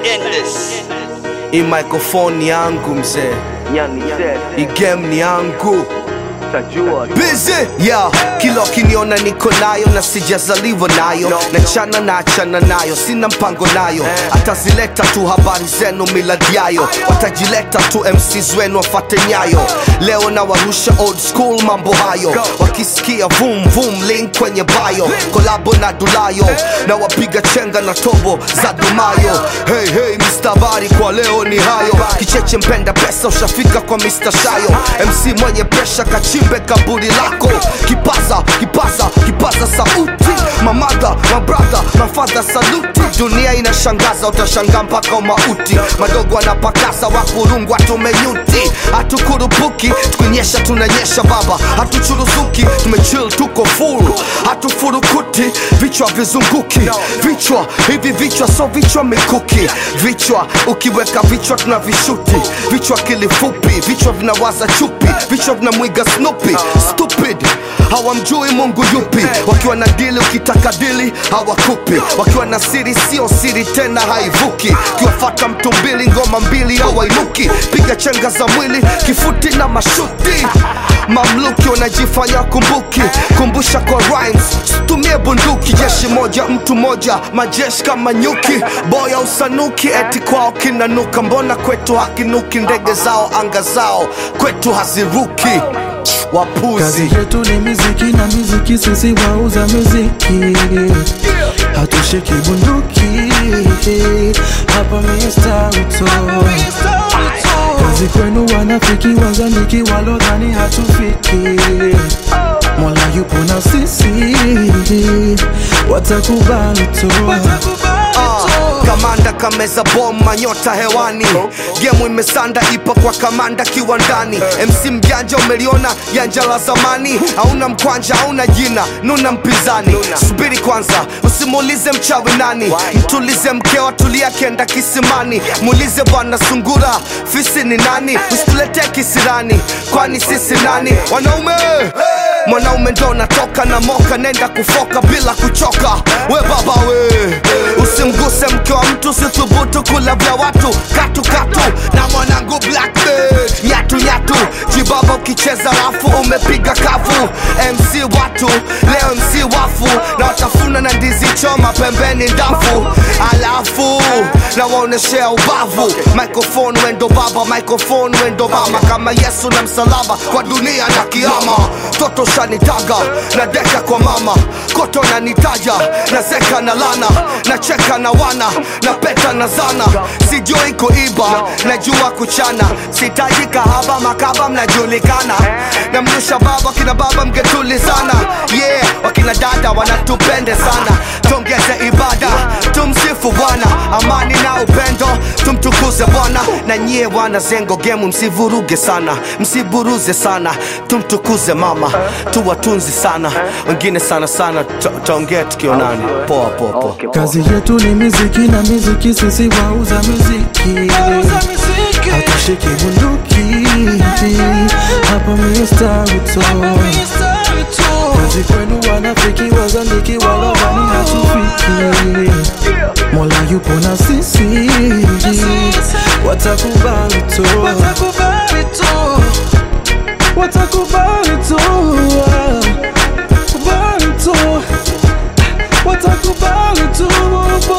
Endless. Hii microphone yangu mzee, hii game ni yangu busy yeah. Kila ukiniona niko nayo na sijazaliwa nayo na chana na achana nayo, sina mpango nayo, atazileta tu habari zenu miladiayo, watajileta tu MCs wenu wafate nyayo. Leo na warusha old school mambo hayo, wakisikia vum vum link kwenye bio, kolabo na Dulayo na wapiga chenga na tobo za Dumayo. Hey, hey, Mr. Bari kwa leo ni hayo, kicheche mpenda pesa ushafika kwa Mr. Shayo, MC mwenye presha kachimbe kaburi lako, kipaza kipaza kipaza sauti, mamadha mabradha mafadha saluti, dunia inashangaza, utashangaa mpaka umauti, madogo anapakaza wakurungwa tumenyuti, hatukurupuki tukinyesha tunanyesha baba, hatuchuruzuki tumechill tuko full, hatufurukuti vichwa vizunguki, vichwa hivi vichwa so vichwa mikuki, vichwa ukiweka vichwa tunavishuti, vichwa kilifupi, vichwa vinawaza chupi, vichwa vinamwiga Snoopy, stupid hawamjui Mungu yupi, wakiwa na dili ukitaka dili hawakupi, wakiwa na siri sio siri tena haivuki, ukiwafata mtu mbili ngoma mbili hawainuki, piga chenga za mwili kifuti na mashuti mamluki wanajifanya kumbuki, kumbusha kwa rhymes, tumie bunduki, jeshi moja mtu moja, majeshi kama nyuki, boya usanuki, eti kwao kinanuka, mbona kwetu hakinuki? Ndege zao anga zao kwetu haziruki, wapuzi Kazi yetu ni miziki na miziki, sisi wauza miziki, hatushiki bunduki hapa Mr. Uto. Kazi kwenu wanafiki, wazaliki, walodhani hatufiki, Mola yupo na sisi, watakubali tu. Ah, kamanda kameza bom manyota hewani gemu imesanda ipo kwa kamanda kiwandani mc mjanja umeliona janja la zamani hauna mkwanja hauna jina nuna mpinzani subiri kwanza usimuulize mchawi nani mtulize mkewa tulia kenda kisimani muulize bwana sungura fisi ni nani usituletee kisirani kwani sisi nani wanaume mwanaume ndo natoka na moka nenda kufoka bila kuchoka we baba we usimguse mke wa mtu situbutu kula vya watu katu katu na mwanangu blackbird nyatu nyatu jibaba ukicheza rafu umepiga kafu mc watu leo mc wafu na watafuna na ndizi choma pembeni ndafu alafu na waoneshea ubavu microphone wendo baba microphone wendo mama kama yesu na msalaba kwa dunia na kiama toto shanitaga na deka kwa mama koto nanitaja na zeka na lana na cheka na wana na peta na zana sijui kuiba najua kuchana sitaji kahaba makaba mnajulikana na mrusha baba kina baba mgetulizana yeah wakina dada wanatupende sana tongeze ibada tumsifu bwana amani na upendo tumtukuze bwana na nyie wana zengo gemu msivuruge sana msiburuze sana tumtukuze mama tuwatunzi sana wengine sana sana taongea tukionana poa poa poa Kazi yetu ni miziki na miziki, sisi wauza miziki, hatushiki bunduki hapa Mr. Uto. Kazi kwenu wanafiki, wazaliki, walodhani hatufiki, Mola yupo na sisi, watakubali tu, watakubali tu, kubali tu watakubali tu